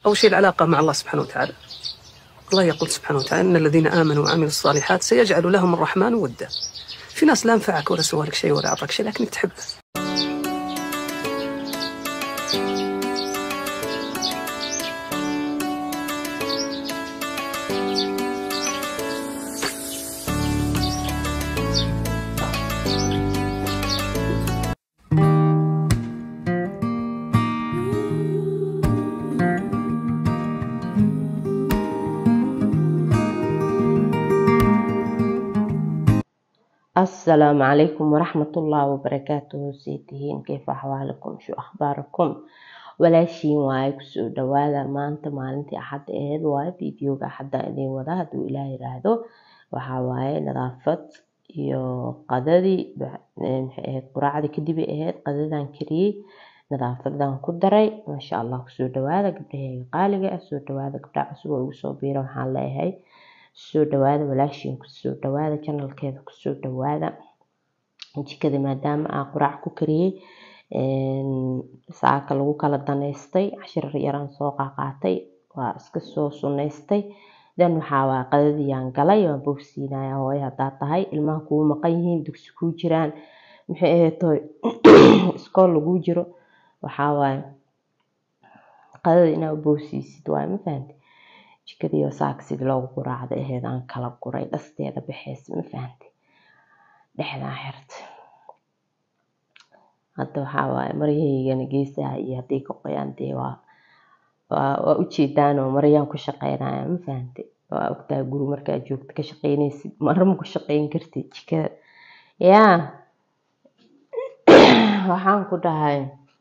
أول شيء العلاقة مع الله سبحانه وتعالى الله يقول سبحانه وتعالى إن الذين آمنوا وعملوا الصالحات سيجعل لهم الرحمن ودا في ناس لا نفعك ولا سوى لك شيء ولا أعطاك شيء لكنك تحبه السلام عليكم ورحمة الله وبركاته سيتهين كيف أحوالكم شو أخباركم walaashiin waaye kusoo dhawaada maanta maalintii axadda aheyd waaye videoga axadda idin wada hadduu ilaah yiraahdo waxaa waaye nadaafad iyo qadadii maxay ahayd quraacdii kadib ay ahayd qadadan kariyey nadaafadan ku daray maasha allah kusoo dhawaada gabdhaheyga qaaliga ah soo dhawaada gabdhaha cusub oo igu soo biira waxaan leeyahay soo dhawaada walaashiin kusoo dhawaada janalkeeda kusoo dhawaada jikada maadaama aan quraac ku kariyey saaka lagu kala daneystay cashir yaraan soo qaaqaatay waa iska soo sunaystay dan waxaa waa qadadiyaan galay waan bogsiinaya hooyo haddaa tahay ilmaha kuu maqan yihiin dugsi kuu jiraan maxay aheetoy iskool laguu jiro waxaa waaye qadada inaa u boogsiisid waaye ma fahanti jikadiiyo saaka sidii loogu quraacda aheyd aan kala guray dhasteeda baxeysa ma fahanti dhexdaa xirta hadda waxaa waaye maryahaygana geesaha iyo haddii ka qoyaan dee waa waa waa ujeedaanoo maryaan ku shaqeynaya ma fahante waa ogtahay guri markaa joogto ka shaqeynaysid mara ma ku shaqeyn kartid jikada yaa waxaan ku dhahay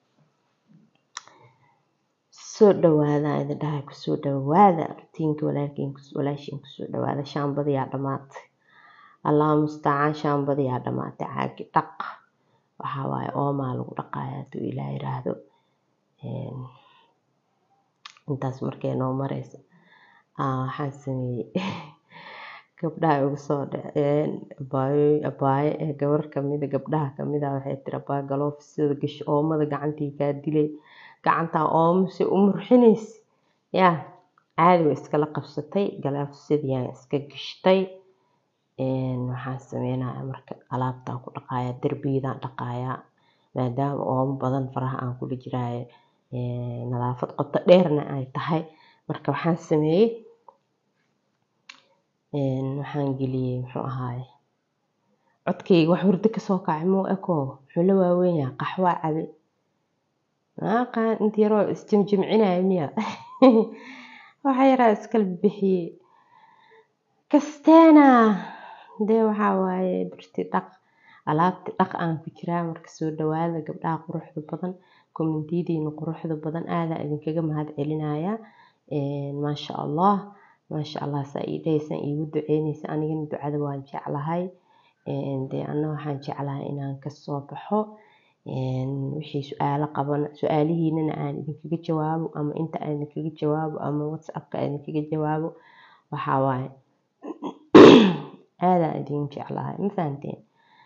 soo dhawaada idin dhahay kusoo dhawaada rutiinka walaalkiin walaashiin kusoo dhawaada shaambadiyaa dhamaatay allaha mustacaan shaambadiyaa dhamaatay caagi dhaq waxaa waaye oomaa lagu dhaqaaya hadduu ilaah yiraahdo intaas markay noo mareysa waxaan sameeyey gabdhaha igu soo dhaceen abaayo abaayo ee gabar kamida gabdhaha kamida waxay tiri abaayo galoofisada gash oomada gacantii kaa dilay gacantaa oomo si u murxinaysa yaa caadi way iskala qabsatay galoofisadiiyaan iska gashtay waxaan sameynaya marka alaabtaan ku dhaqaaya derbiyadaan dhaqaaya maadaama oomo badan faraha aan kula jiraayo nadaafad qoto dheerna ay tahay marka waxaan sameeyey waxaan geliyey muxuu ahaaye codkayga wax hurdo kasoo kacay muu eko muxuu la waaweynyaa qaxwaa cabe maaqaan inta yaroo isjimjimcinaya miya waxa yaraa iskala bixiyey kasteena dee waxaa waaye birti dhaq alaabti dhaq aan ku jiraa marka soo dhawaada gabdhaha quruxda badan kommentiyadiina quruxda badan aadaa idinkaga mahad celinaya maasha allah maasha allah saa ii dhahaysaan iigu duceynaysa anigana ducada waan jeclahay dee anna waxaan jeclahay inaan kasoo baxo wixii su-aalo qaban su-aalihiinana aan idinkaga jawaabo ama inta aan idinkaga jawaabo ama whatsappka aan idinkaga jawaabo waxaa waaye aadaan idin jeclahay ma fahanteen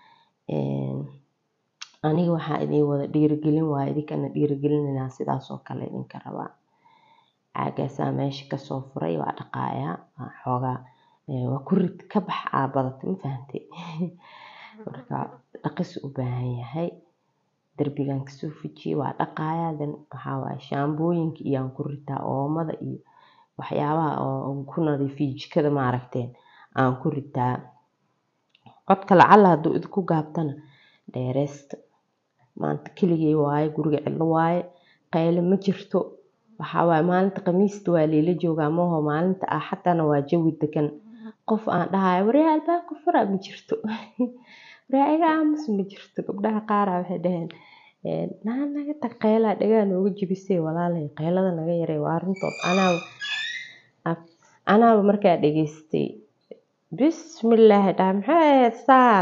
aniga waxaa idin wada dhiirigelin waaye idinkana dhiirigelinanaa sidaas oo kale idinka rabaa caagaasaa meesha kasoo furay waa dhaqaayaa waa xoogaa waa ku rid ka bax aa badata ma fahantay marka dhaqis u baahan yahay derbigan kasoo fujiyey waa dhaqaayaa dan waxaa waaye shaambooyinka iyo aan ku ritaa oomada iyo waxyaabaha oo ku nadiifiyo jikada maaragteen aan ku ritaa codka lacala hadduu idinku gaabtana dheereysta maanta keligay waaye guriga cidlo waaye qayle ma jirto waxaa waaye maalinta khamiista waa leela joogaa maho maalinta axadana waa jawi degan qof aan dhahayo waryaa albaabka fura ma jirto waryaa iga aamus ma jirto gabdhaha qaara waxay dhaheen naa naga tag qaylaa dhagaa nooga jibisay walaalay qaylada naga yaray waa runtood anaaba anaaba markaa dhageystay bismillaahi dhaha maxay ahayd saan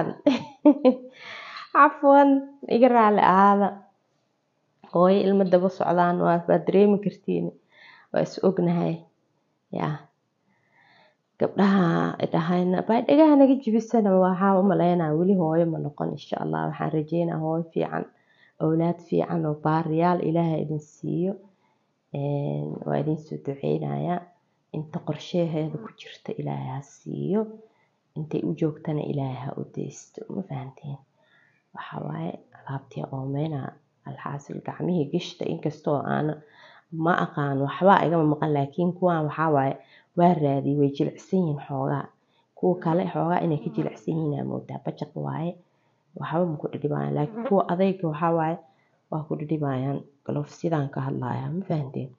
cafwan iga raali ahaada hooyo ilmo daba socdaan waa waa dareemi kartiin waa is ognahay yaa gabdhaha dhahayna baa dhagaha naga jibisana waxaa u maleynaa weli hooyo ma noqon insha allah waxaan rajeynaa hooyo fiican awlaad fiican oo baariyaal ilaahay idin siiyo waa idin soo duceynayaa inta qorsheheeda ku jirta ilaahay ha siiyo intay u joogtana ilaahay ha u deysto ma fahanteen waxaa waaye alaabtii oomeyna alxaasil gacmihii gishta inkastoo aana ma aqaan waxbaa igama maqan laakiin kuwaan waxaa waaye waa raadiyey way jilicsan yihiin xoogaa kuwa kale xoogaa inay ka jilicsan yihiin aa moodaa bajaq waaye waxba ma ku dhidhibayaan laakiin kuwa adayga waxaa waaye waa ku dhidhibayaan galof sidaan ka hadlayaa ma fahanteen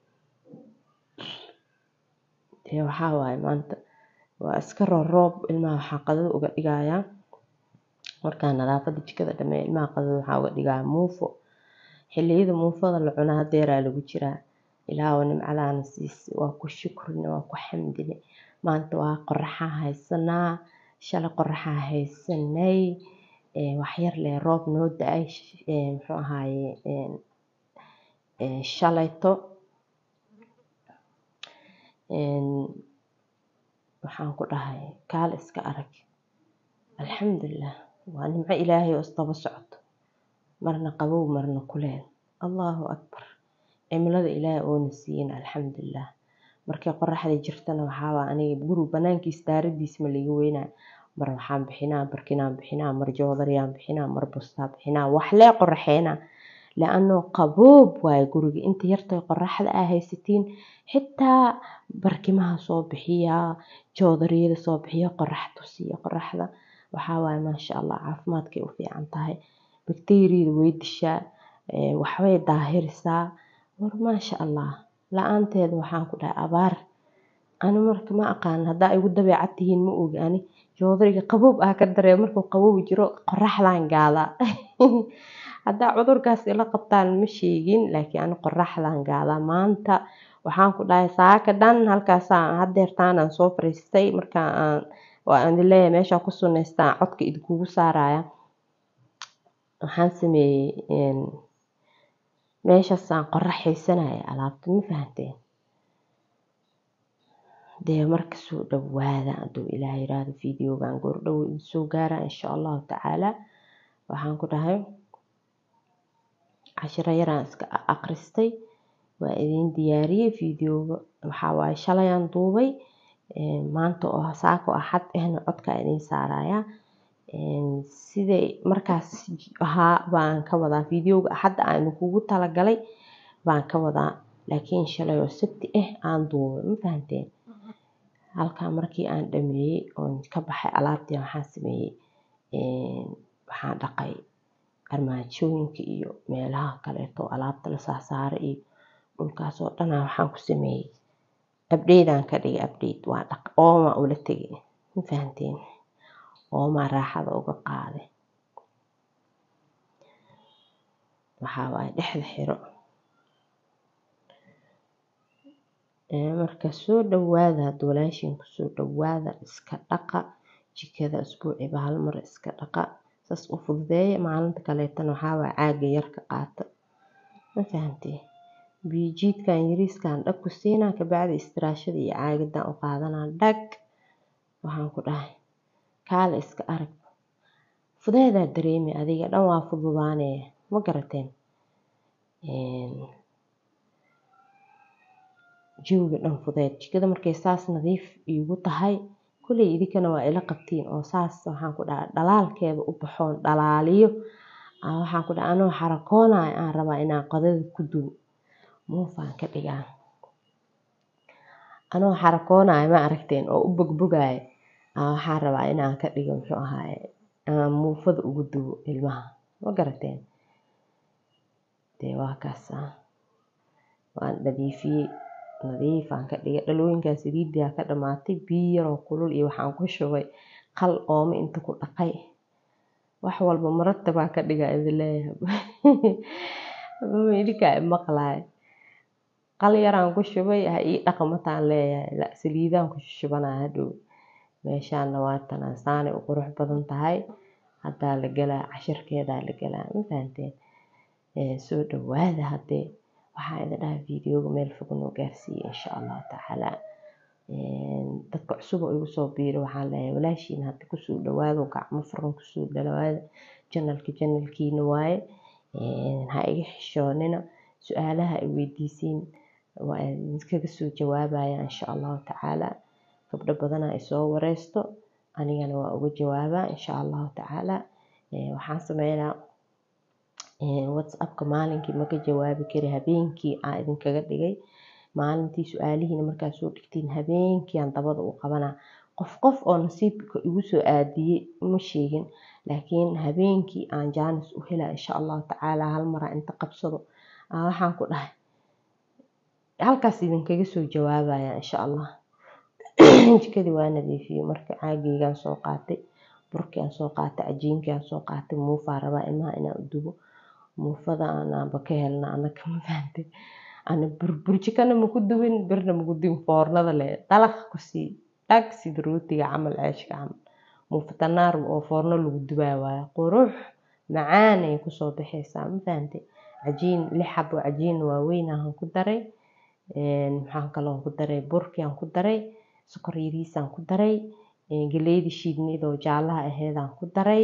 dee waxaa waaye maanta waa iska rooroob ilmaha waxaa qadada uga dhigayaa markaa nadaafada jikada dhameeya ilmaha qadada waxaa uga dhigayaa muufo xilliyada muufada la cunaa hadeeraa lagu jiraa ilaahu nimcadaana siisay waa ku shukrine waa ku xamdine maanta waa qoraxaa haysanaa shalay qoraxaa haysanay waxyar lee roob noo da-ay muxuu ahaaye shalayto waxaan ku dhahay kaal iska arag alxamdulilah waa nimco ilaahay oo isdaba socoto marna qabow marna kuleel allahu akbar cimilada ilaahay oona siiyin alxamdulilah markay qoraxda jirtana waxaawaa aniga guri banaankiis daaradiis ma liga weynaa mar waxaan bixinaa barkinaan bixinaa mar joodariyaan bixinaa mar bustaa bixinaa waxlee qoraxeynaa la-anoo qaboob waaye guriga inta yartay qoraxda aa haysatiin xitaa barkimaha soo bixiyaa joodariyada soo bixiya qorax tusiya qoraxda waxaa waaye maasha allah caafimaadkay u fiican tahay bakteeriyada way dishaa waxbay daahirisaa war maasha allah la-aanteeda waxaan ku dhahay abaar ani marka ma aqaan haddaa igu dabeecad tihiin ma ogi ani joodariga qaboob ah ka daree markuu qaboob jiro qoraxdan gaadaa haddaa cudurkaas ila qabtaan ma sheegin laakiin ani qoraxdan gaadaa maanta waxaan ku dhahay saaka dhan halkaasaan hadeertaanaan soo fariistay markaa aan waa aan leeyahay meeshaan ku sunaystaan codka idinkugu saaraya waxaan sameeyey meeshaasaan qoraxaysanaya alaabta ma fahanteen dee marka soo dhawaada hadduu ilaah yiraahdo videogan goordhow idin soo gaara insha allahu tacaala waxaan ku dhahay cashiro yaraan iska aqristay waa idin diyaariyey videoga waxaa waaye shalayaan duubay maanta oo saako axad ahna codkaa idin saaraya siday markaas ahaa baan ka wadaa videoga axadda aan idinkugu talagalay baan ka wadaa laakiin shalay oo sabti ah aan duubay ma fahanteen halkaa markii aan dhameeyey oon ka baxay alaabtii waxaan sameeyey waxaan dhaqay armaajooyinka iyo meelaha kaleeto alaabta la saasaaray iyo dhulkaas oo dhanaa waxaan ku sameeyey abdheydaan ka dhigay abdheyd waa dhaq oomaa ula tegay ma fahanteen oomaa raaxada uga qaaday waxaa waaye dhexda xiro marka soo dhawaada hadda walaashiin kusoo dhawaada iska dhaqa jikada isbuuciba hal mar iska dhaqa saas u fududeeya maalinta kaleetana waxaa waaye caaga yarka qaata ma fahantee biijiidkan yariiskan dhag ku siinaa kabacdi istiraashada iyo caagadan u qaadanaa dhag waxaan ku dhahay kaale iska arag fudeedaa dareemi adiga dhan waa fududaanee ma garateen jawiga dhan fudeed jikada markay saas nadiif iigu tahay kulley idinkana waa ila qabtiin oo saas waxaan ku dhaha dhalaalkeeda u baxoon dhalaaliyo waxaan ku dhaha anoo xarakoonayo aan rabaa inaan qadada ku dubo muufaan ka dhigaa anoo xarakoonayo ma aragteen oo u bogbogaayo waxaan rabaa inaan ka dhigo muxuu ahaaye aan muufada ugu dubo ilmaha ma garateen dee waa kaasa waan nadiifiyey nadiifaan ka dhigay dhalooyinkaa saliidaa ka dhamaatay biyo yaroo kulul iyo waxaan ku shubay qal oome inta ku dhaqay wax walba maratabaa ka dhigaa idin leeyahay idinkaa imaqlaay qal yaraan ku shubay ha ii dhaqmataan leeyahay saliidaan ku shubanaa hadhow meeshaana waa tanaa saanay u qurux badan tahay haddaa la galaa cashirkeedaa la galaa ma fahanteen soo dhawaada haddee waxaa idin dhahay videoga meel fog noo gaarsiiyey insha allahu tacaala dadka cusub oo igu soo biiro waxaan leeyahay walaashiin hadda kusoo dhawaado gacmo furan kusoo dhawaada janalka janalkiina waaye ha iga xishoonina su-aalaha ay weydiisiin waa idinkaga soo jawaabaya insha allahu tacaala gabdho badanaa isoo wareysto anigana waa uga jawaabaa insha allahu tacaala waxaan sameynaa whatsappka maalinkii maka jawaabi kari habeenkii aan idinkaga dhigay maalintii su-aalihiina markaad soo dhigtiin habeenkii aan dabada u qabanaa qof qof oo nasiibka igu soo aadiyey ma sheegin laakiin habeenkii aan jaanis u helaa insha allahu tacaala hal maraa inta qabsado waxaan ku dhahay halkaas idinkaga soo jawaabaya insha allah jikadii waa nadiifiyey marka caageygaan soo qaatay burkii aan soo qaatay cajiinkii aan soo qaatay muufaa rabaa ilmaha inaan u dubo muufada anaanba ka helna anaka ma fahantay ana burjikana maku dubin birna maku dubin foornada le dalaq kusii dhag sida rootiga camal ceeshka camal muufatanaar oo foorno lagu dubaa waaye qurux macaan ay kusoo baxaysaa ma fahantay cajiin lix xabo cajiin waaweyn aan ku daray maxaan kaloo ku daray burkii aan ku daray sokor yariisaan ku daray galeydii shiidneyd oo jaalaha aheedaan ku daray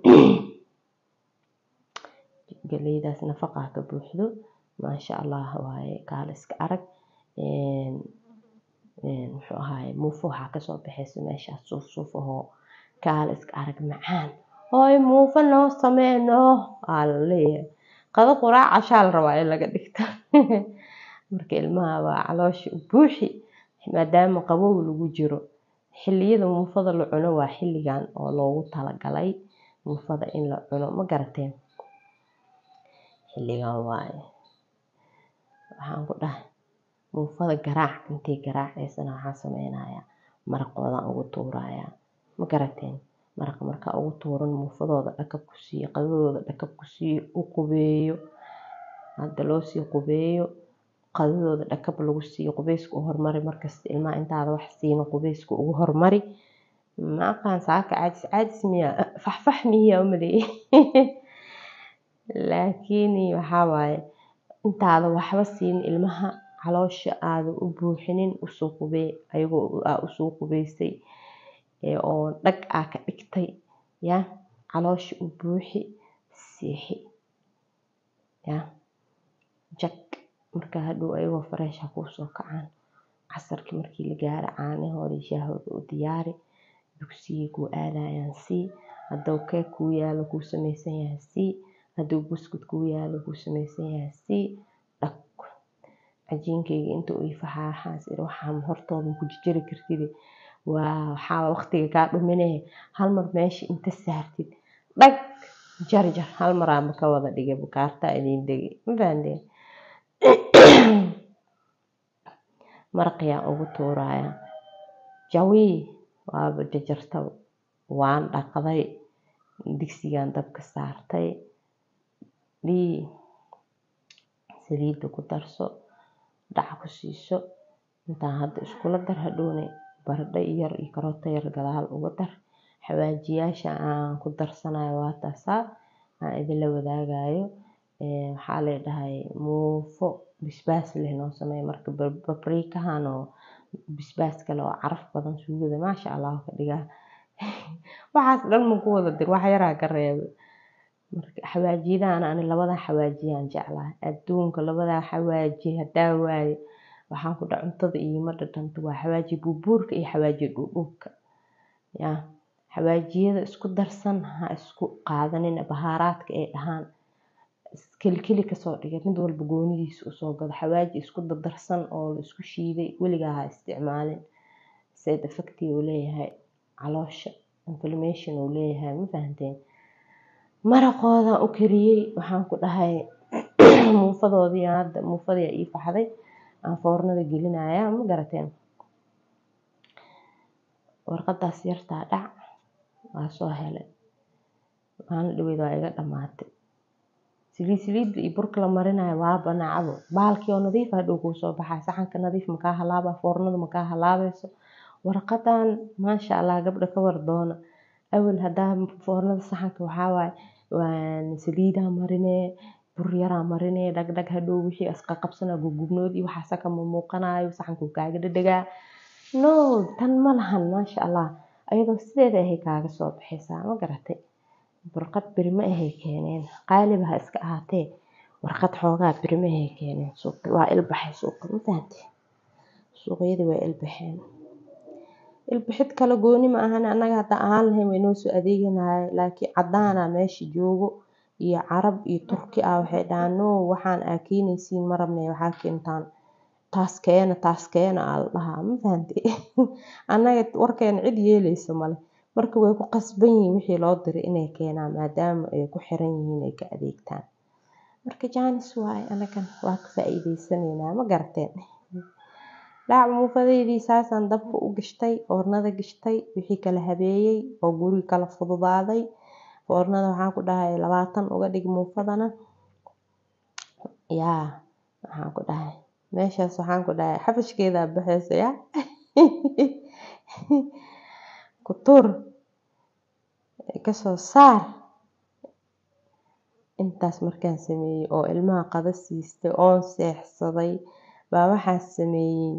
galeydaas nafaqaa ka buuxdo maasha allah waaye kaala iska arag muxuu ahaaye muufo waxaa kasoo baxaysa meeshaas suuf suuf ahoo kaala iska arag macaan hooy muufo noo samee noo aa la leeyahay qado quraac cashaa la rabaa in laga dhigto marka ilmaha waa caloosha u buuxi maadaama qabow lagu jiro xilliyada muufada la cuno waa xilligan oo loogu talagalay muufada in la cuno ma garateen xilligan waaye waxaan ku dhahay muufada garaac intay garaacaysana waxaan sameynayaa maraqoodaan ugu tuurayaa ma garateen maraqa markaa ugu tuuran muufadooda dhakab ku siiyo qadadooda dhakab ku siiyo u qubeeyo hadda loo sii qubeeyo qadadooda dhakab lagu siiyo qubeyska u hormari markasta ilmaha intaada wax siino qubeyska ugu hormari ma aqaan saaka caajis caajis miya faxfax miya umaleeye laakiin waxaa waaye intaada waxba siin ilmaha caloosha aada u buuxinin usoo qubee ayagoo aa usoo qubeysay oo dhag aa ka dhigtay ya caloosha u buuxi siixi ya jag marka hadhow ayagoo fareesha kuusoo kacaan casarkii markii la gaaro caanahooda shaahooda u diyaari dugsigii kuu aadayaan sii hadduu keeg kuu yaalo kuu samaysan yahay sii hadduu buskud kuu yaalo kuu samaysan yahay sii dhag cajiinkayga inta uu ifaxaa waxaas iri waxaan hortooda ku jijiri kartide waa waxaa waqtiga kaa dhuminee hal mar meesha inta saartid dhag jarjar hal maraanba ka wada dhigay bukaartaa idiin degay ma fahanteen maraqiyaan ugu tuuraya jawii waaba jajartaba waan dhaqday digsigaan dabka saartay dhii saliidda ku darso dhac ku siiso intaan hadda iskula dar hadhowne baradho yar iyo karooto yar gadaal uga dar xawaajiyaasha aan ku darsanayo waa taasaa aan idinla wadaagayo waxaa leedhahay muufo bisbaas leh noo sameeya marka babriikahan oo bisbaas kale oo caraf badan suugada maasha allah ka dhigaa waxaas dhan maku wada dir wax yaraa ka reeba marka xawaajiyadaana ani labadaa xawaajiyaan jeclahay adduunka labadaa xawaaji hadaa waaye waxaan ku dhaha cuntada iima dhadhanto waa xawaaji buubuurka iyo xawaaji dhuudhuubka ya xawaajiyada isku darsan ha isku qaadanin bahaaraadka ay dhahaan kelikeli kasoo dhigay mid walba goonidiisa usoo gado xawaaji isku dardarsan oo la isku shiiday weligaa ha isticmaalin side effecti uu leeyahay caloosha inflammation uu leeyahay ma fahanteen maraqoodan u kariyey waxaan ku dhahay muufadoodii hadda muufadii ii faxday aan foornada gelinaya ma garateen warqadaas yartaa dhac waa soo helay maalin dhaweyd waa iga dhamaatay saliid saliidda iyo burka la marinayo waa banacabo baalkii oo nadiif hadhow kuu soo baxaa saxanka nadiif makaa halaaba foornada makaa halaabayso warqadan maasha allah gabdha ka war doona awal hadaa foornada saxanka waxaa waaye waan saliidaa marinee bur yaraa marinee dhagdhag hadhow wixii asqa qabsanaa gugubnood iyo waxaasa kama muuqanayo saxanku kaaga dhadhagaa no tan ma lahan maasha allah ayadoo sideeda ahay kaaga soo baxaysaa ma garatay burqad beri ma ahay keeneen qaaliba ha iska ahaatee warqad xoogaa birimahay keeneen suuqa waa ilbaxay suuqa ma fahante suuqyadii waa ilbaxeen ilbixid kale gooni ma ahan annaga hadda ahaan lahayn way noo soo adeeganaya laakiin cadaana meesha joogo iyo carab iyo turki ah waxay dhahaan no waxaan aa keenaysiin ma rabne waxaa keentaan taas keena taas keena aa la dhahaa ma fahante annaga warkeena cid yeelaysa male marka way ku qasban yihiin wixii loo diray inay keenaan maadaama ay ku xiran yihiin ay ka adeegtaan marka jaanis waaye anagan waa ka faa'iideysanaynaa ma garateen dhaac muufadeydii saasaan dabka u gashtay foornada gashtay wixii kala habeeyey oo guriga kala fududaaday foornada waxaan ku dhahay labaatan uga dhig muufadana yaa waxaan ku dhahay meeshaas waxaan ku dhahay xabashkeedaa baxaysa yaa ku tur kasoo saar intaas markaan sameeyey oo ilmaha qada siistay oon seexsaday baa waxaan sameeyey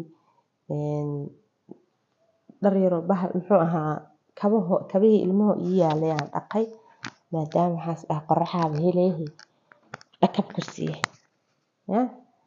dhar yaroo bahal muxuu ahaa kabaho kabihii ilmaha ii yaalay aan dhaqay maadaama waxaas dhaha qoraxaaba heleehe dhakab ku siiye ya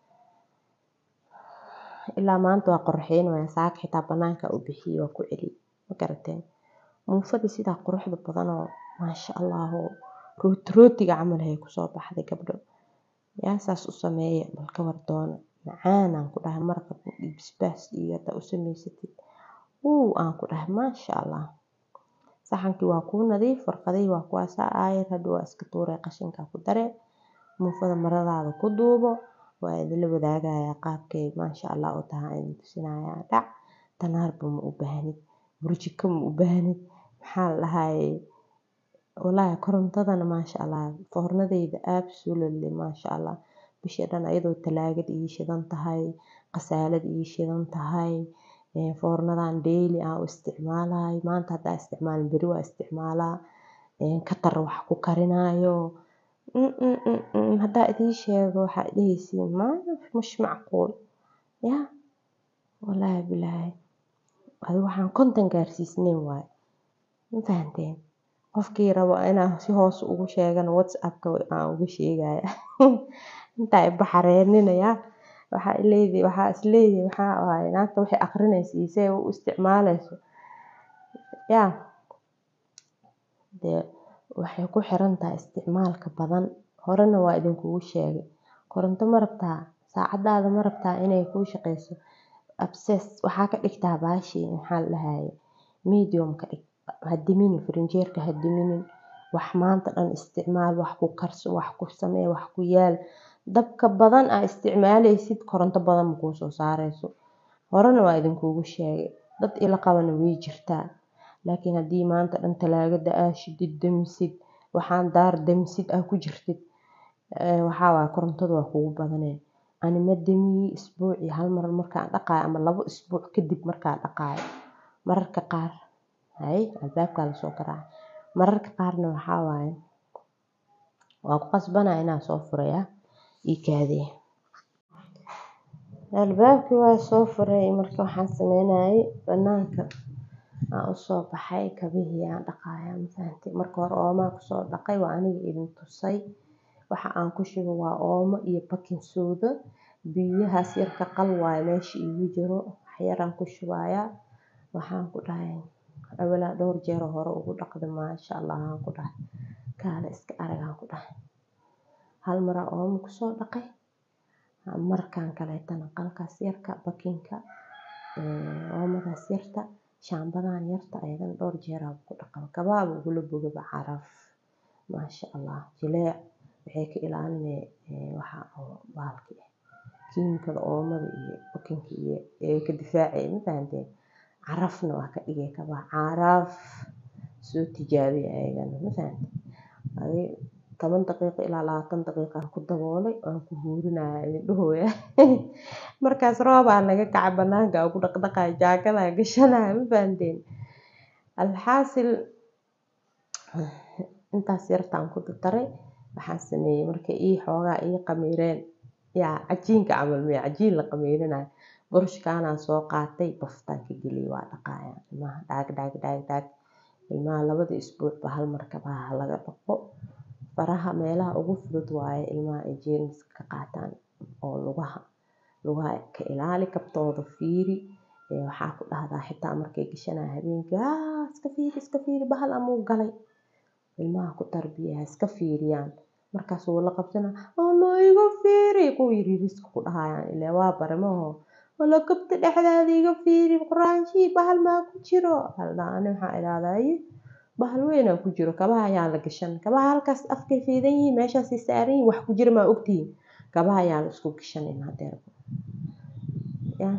ilaa maanta waa qorraxeynaya saaka xitaa banaanka u bixiyey waa ku celiyey ma garateen muufadii sidaa quruxda badan oo maasha allah oo rooti rootiga camal hay kusoo baxday gabdho yaa saas u sameeya bal ka war doona macaanaan ku dhahay marqa bisbaas iyo haddaa u samaysatid wuu aan ku dhahay maasha allah saxankii waa kuu nadiif warqadihii waa kuwaasaa aayar hadhow waa iska tuuray qashinka ku dare muufada maradaada ku duubo waa idinla wadaagayaa qaabkay maasha allah u tahay idin tusinayaa dhac tanaarba ma u baahnid burjiko ma u baahnid maxaa la dhahaye walaahi korontadana maasha allah foornadeyda absolutely maasha allah bishii dhan ayadoo talaagad ii shidan tahay qasaalad ii shidan tahay foornadan daily aan u isticmaalayo maanta haddaa isticmaalin beri waa isticmaalaa katar wax ku karinaayo haddaa idiin sheego waxaa dhehaysiin ma mush macquul yaa walaahi bilaahi adi waxaan konton gaarsiisnayn waaye ma fahanteen qofkii rabo inaan si hoos ugu sheegana whatsappka aan uga sheegaya intaa ibaxareeninaya waxaa ileedahay waxaa isleedahay waxaa waaye naagta waxay aqrinaysa iyo si ay u isticmaaleyso yaa dee waxay ku xiran tahay isticmaalka badan horena waa idinkugu sheegay koronto ma rabtaa saacadaada ma rabtaa inay kuu shaqeyso abses waxaa ka dhigtaa baashii maxaa la dhahaye medium ka dhig ha diminin firinjeerka ha diminin wax maanta dhan isticmaal wax ku karso wax ku samee wax ku yaal dabka badan aa isticmaaleysid koronto badan ma kuu soo saareyso horena waa idinkugu sheegay dad ila qabana way jirtaa laakiin haddii maanta dhan talaagada aa shidid damisid waxaan daar damisid aa ku jirtid waxaa waaye korontada waa kugu badanee ani ma damiyey isbuucii hal mar markaan dhaqaayo ama labo isbuuc kadib markaan dhaqaayo mararka qaar hay albaabkaa lasoo garaacay mararka qaarna waxaa waaye waa ku qasbanaya inaan soo furaya ii kaadee albaabkii waa soo furay marka waxaan sameynayay banaanka aan usoo baxay kabihii aan dhaqaaya mafahantay marka hore oomaa kusoo dhaqay waa aniga idin tusay waxa aan ku shubo waa oomo iyo bakin sooda biyahaas yarka qal waaye meesha iigu jiro waxyaraan ku shubayaa waxaan ku dhahay awalaa dhowr jeer hore ugu dhaqday maasha allah aan ku dhahay kaale iska arag aan ku dhahay hal maraa oomo kusoo dhaqay markaan kaleetana qalkaas yarka bakinka oomadaas yarta shaambadan yarta ayadana dhowr jeeraa ku dhaqaba kabaaba ugula bogaba caraf maasha allah jileec waxay ka ilaalinay waxa oo baalki ah kiimikada oomada iyo bakinka iyo ee ka difaacay ma fahanteen carafna waa ka dhigay kabaha caraf soo tijaabiya ayagana ma fahanteen adi toban daqiiqo ilaa labaatan daqiiqaan ku daboolay waan ku huurinaya idin dhahooya markaas roobaa naga kacay banaanka aan ku dhaqdhaqayo jaakadaa gashanaya ma fahanteen alxaasil intaas yartaan ku dardaray waxaan sameeyey markay ii xoogaa ii qamiireen yaa cajiinka camal miya cajiin la qamiirinayo burushkaanaan soo qaatay baftaan ka geliyey waa dhaqaaya ilmaha dhaag dhaag dhaag dhaag ilmaha labada isbuucba hal mar kabaha laga dhaqo faraha meelaha ugu fudud waaye ilmaha ay jeermiska ka qaataan oo lugaha lugaha ka ilaali kabtooda fiiri waxaa ku dhahdaa xitaa markay gashanaya habeenkii haa iska fiiri iska fiiri bahal amuu galay ilmaha ku tarbiya ha iska fiiriyaan markaas wuu la qabsana alla iga fiiri kuwa yariiriska ku dhahayaan ilaa waa baramaho alla kabta dhexdeeda iga fiiri quraanshii bahal maa ku jiro haldhaa ani waxaa idhahdaa bahal weynaa ku jiro kabaha ayaa la gashan kabaha halkaas afkay fiidan yihiin meeshaasay saaran yihiin wax ku jira maa ogtihiin kabaha ayaa la isku gashanin hadeerba ya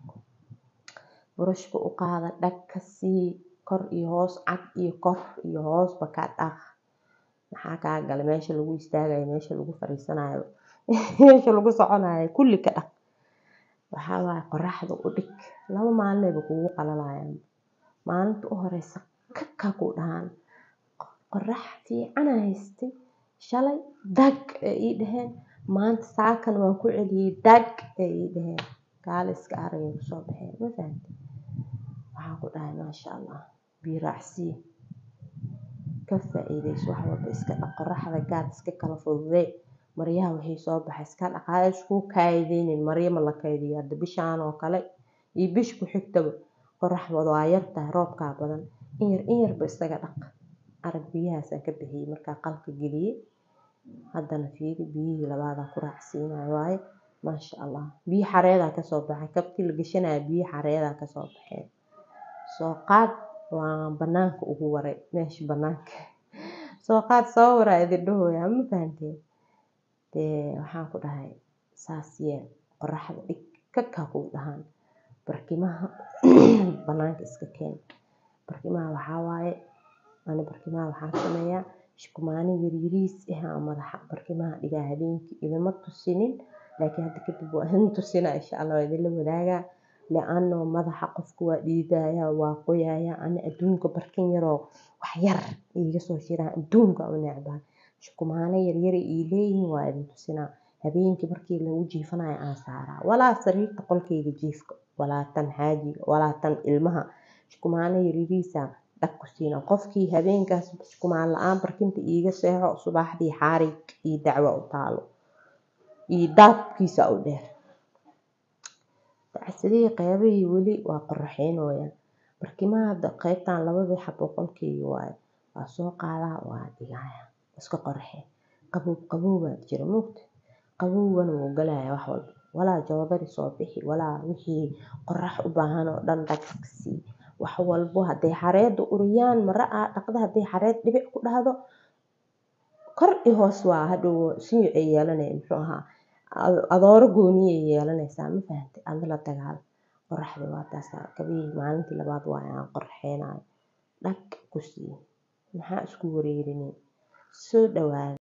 burushka u qaada dhag ka sii kor iyo hoos cad iyo kor iyo hoosba ka dhaq maxaa kaa gala meesha lagu istaagayo meesha lagu fariisanayo meesha lagu soconayo kulli ka dhaq waxaa waaye qoraxda u dhig laba maalinayba kugu qalalayaan maalinta u horeysa kakaa ku dhahaan qorax fiicana haystay shalay dag ee ii dhaheen maanta saakan waan ku celiyey dag ee ii dhaheen gaaliska aragay kusoo baxeen ma fahamtay waxaan ku dhahay maasha allah biyo raacsii ka faa-iideyso wax walba iska dhaq qoraxda gaad iska kala fududee maryaha wixii soo baxay iska dhaq ha isku kaydinin maryo ma la kaydiyo hadda bishaan oo kale iyo bish ku xigtaba qoraxdooda waa yartahay roobkaa badan in yar in yarba isaga dhaq arag biyahaasaan ka bixiyey markaa qalka geliyey haddana fiiri biyihii labaadaa ku raacsiinayo waaye maasha allah biyo xareedaa kasoo baxay kabtii la gashanaya biyo xareedaa kasoo baxeen soo qaad waa banaanka ugu waray meesha banaanka soo qaad soo waraa idin dhahooya ma fahanteen dee waxaan ku dhahay saas yeel qoraxda dhig kakaa kuu dhahaan barkimaha banaanka iska keen barkimaha waxaa waaye ani barkimaha waxaan sameeyaa shukumaani yaryariis ah madaxa barkimaha dhigaa habeenkii idima tusinin laakiin hadda kadib waa idin tusinaa insha allah waa idinla wadaagaa le-ano madaxa qofka waa dhiidaya waa qoyaya ani adduunka barkin yaroo wax yar iiga soo shiraan adduunka u necbaa shukumaano yaryara ii leeyihiin waa idin tusinaa habeenkii markii lagu jiifanayo aan saaraa walaa sariirta qolkayga jiifka walaa tan xaajiga walaa tan ilmaha shukumaano yaryariisa dhag ku siina qofkii habeenkaas shukumaan la-aan barkinta iiga seexo subaxdii xaarig iyo dacwo u taalo iyo daabkiisa u dheer dacsadihii qeybihii weli waa qoraxeynooyaan barkimaha hadda qeybtan labadii xabo qolkeyga waaye waa soo qaadaa waa dhigaya iska qoraxee qabow qabow baa jira moogta qabowgana wuu galaya wax walba walaa joodari soo bixi walaa wixii qorax u baahan oo dhan dhagsi wax walbo hadday xareedda uriyaan mara aa dhaqda hadday xareed dhibic ku dhahdo kor iyo hoos waa hadhow sinyo ay yeelanaya muxuu ahaa adooro gooniyay yeelanaysaa ma fahantay adla la dagaal qoraxda waa taasa kabihii maalintii labaad waa aan qorxeynayo dhag ku sii maxaa isku wareerinin soo dhawaada